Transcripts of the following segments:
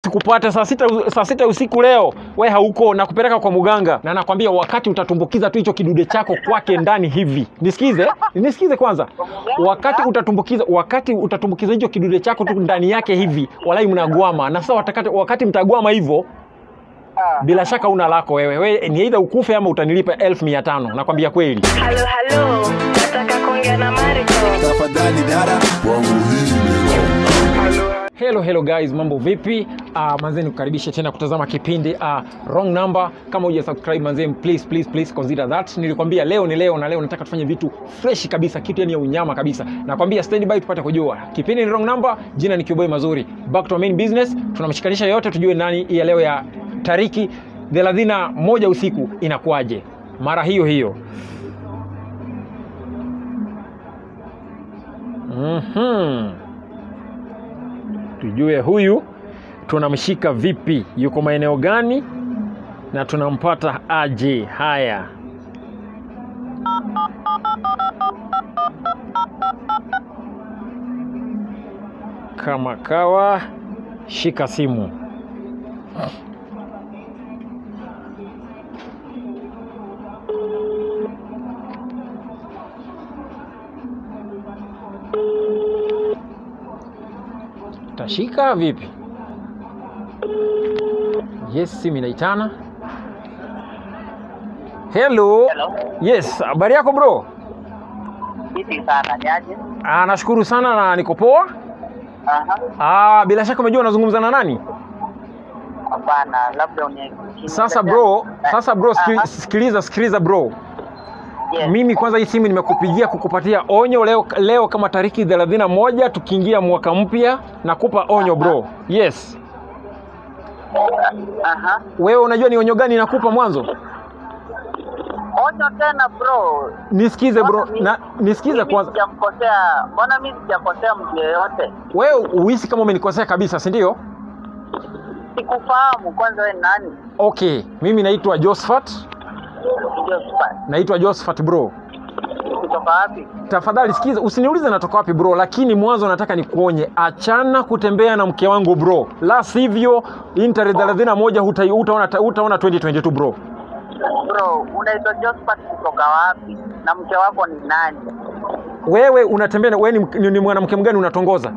sikupata saa sita, saa sita usiku leo, we hauko na kupeleka kwa mganga, na nakwambia wakati utatumbukiza tu hicho kidude chako kwake ndani hivi, nisikize, nisikize kwanza, wakati utatumbukiza, wakati utatumbukiza hicho kidude chako tu ndani yake hivi, walai mnagwama, na sasa watakati, wakati mtagwama hivyo Ah. bila shaka una lako wewe, we ni aidha ukufe ama utanilipa elfu mia tano nakwambia kweli. Halo, halo, nataka kuongea na Mariko. tafadhali dada kwangu hii ni wrong Hello, hello guys, mambo vipi? Uh, manzeni kukaribisha tena kutazama kipindi uh, wrong number. Kama huja subscribe manzeni, please please please consider that. Nilikwambia leo ni leo na leo nataka tufanye vitu fresh kabisa, kitu yani ya unyama kabisa. Nakwambia stand by tupate kujua. Kipindi ni wrong number, jina ni Kiboy Mazuri. Back to our main business, tunamshikanisha yote tujue nani ya leo ya tariki 31 usiku inakuwaje. Mara hiyo hiyo. Mhm tujue huyu tunamshika vipi, yuko maeneo gani na tunampata aje. Haya, kama kawa, shika simu. Tashika vipi? Yes, simu inaitana. Hello. Hello. Yes, habari yako bro? Vipi sana niaje? Ah, nashukuru sana na niko poa. Aha. Ah, bila shaka umejua unazungumza na nani? Hapana, labda uni Sasa bro, sasa bro, sikili- Aha. sikiliza sikiliza bro. Yes. Mimi kwanza hii simu nimekupigia kukupatia onyo leo, leo kama tariki 31 tukiingia mwaka mpya nakupa onyo bro. Yes. Aha. Wewe unajua ni onyo gani nakupa mwanzo? Onyo tena bro. Nisikize bro, Mbona mi- na nisikize mimi kwanza. Sijakosea. Mbona mimi sijakosea mtu yeyote? Wewe uhisi kama umenikosea kabisa, si ndio? Sikufahamu kwanza wewe ni nani? Okay, mimi naitwa Josephat, Josephat. naitwa Josephat bro. Kutoka wapi? Tafadhali sikiza, usiniulize natoka wapi bro, lakini mwanzo nataka nikuonye, achana kutembea na mke wangu bro, la sivyo hii tarehe 31 huta, utaona, utaona 2022 bro. Bro, unaitwa Josephat kutoka wapi? Na mke wako ni nani? Wewe unatembea na- wewe ni, ni, ni mwanamke mgani unatongoza?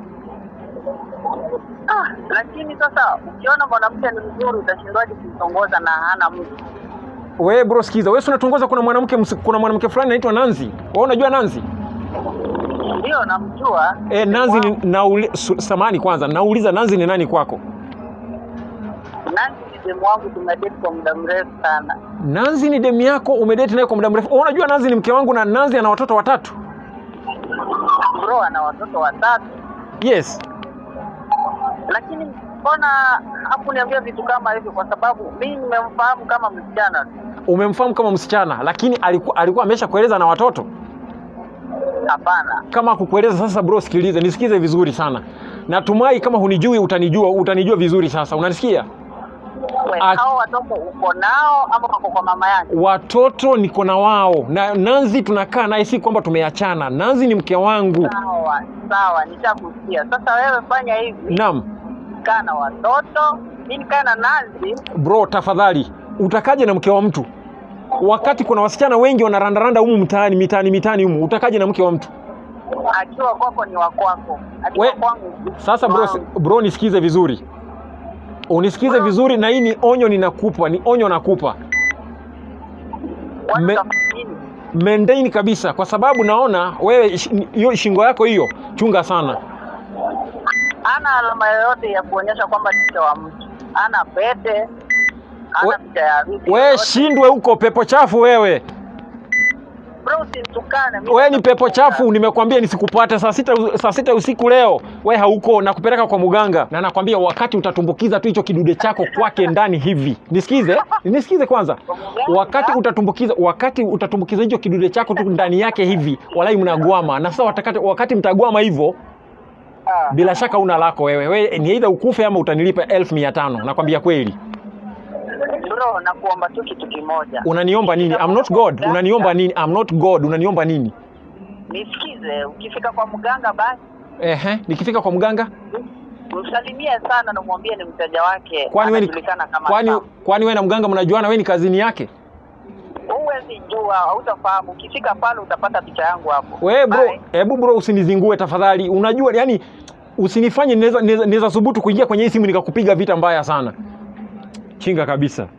Ah, lakini sasa ukiona mwanamke ni mzuri utashindwaje kumtongoza na hana mtu? Wewe bro, sikiza, wewe si unatongoza, kuna mwanamke ms- kuna mwanamke fulani anaitwa Nanzi. Wewe unajua Nanzi? Ndio namjua. E, Nanzi ni nauli, su- samahani kwanza, nauliza Nanzi ni nani kwako? Nancy ni demu wangu tumedate kwa muda mrefu sana. Nanzi ni demu yako, umedate naye kwa muda mrefu. Wewe unajua Nanzi ni mke wangu na Nanzi ana watoto watatu. Bro ana watoto watatu, Yes. lakini mbona hakuniambia vitu kama hivi? Kwa sababu mimi nimemfahamu kama msichana tu. Umemfahamu kama msichana, lakini alikuwa, alikuwa amesha kueleza na watoto. Hapana. Kama kukueleza sasa, bro, sikilize, nisikize vizuri sana. Natumai kama hunijui utanijua, utanijua vizuri sasa. Unanisikia? We, Ah. hao watoto uko nao ama wako kwa mama yake? Watoto niko na wao na Nanzi tunakaa naye, si kwamba tumeachana. Nanzi ni mke wangu. Sawa sawa, nishakusikia. Sasa wewe fanya hivi, Naam. kaa na watoto, mimi nikae na Nancy. Bro, tafadhali utakaje na mke wa mtu wakati kuna wasichana wengi wanarandaranda humu mtaani mitaani mitaani humu, utakaje na mke wa mtu? Akiwa kwako ni wa kwako, akiwa We- kwangu Sasa bro, wangu. bro nisikize vizuri, unisikize vizuri, na hii ni onyo ninakupa, ni onyo nakupa Kwani me- utafanya nini? maintain kabisa, kwa sababu naona wewe ish- hiyo shingo yako hiyo, chunga sana. Ana alama yoyote ya kuonyesha kwamba ni mke wa mtu, ana pete, We- ana picha ya harusi We yoyote. shindwe huko, pepo chafu wewe. Bro, usinitukane. mimi We ni pepo nakutukana. chafu, nimekwambia nisikupate saa sita, saa sita usiku leo, we hauko na kupeleka kwa mganga, na nakwambia wakati utatumbukiza tu hicho kidude chako kwake ndani hivi, nisikize, nisikize kwanza, wakati utatumbukiza, wakati utatumbukiza hicho kidude chako tu ndani yake hivi, walai mnagwama, na sasa watakati, wakati mtagwama hivyo Ah, bila shaka una lako wewe, we ni aidha ukufe ama utanilipa elfu mia tano nakwambia kweli. Bro, nakuomba tu kitu kimoja. Unaniomba nini? I'm not God. Unaniomba nini? I'm not God. Unaniomba nini? Nisikize, ukifika kwa mganga basi Ehe, nikifika kwa mganga msalimie sana na umwambie ni mteja wake kwani wewe ni anajulikana kama kwani Sam. kwani wewe na mganga mnajuana wewe ni kazini yake huwezi jua hautafahamu ukifika pale utapata picha yangu hapo wewe bro Bye. hebu bro usinizingue tafadhali unajua yani usinifanye naweza naweza- naweza thubutu kuingia kwenye hii simu nikakupiga vita mbaya sana chinga kabisa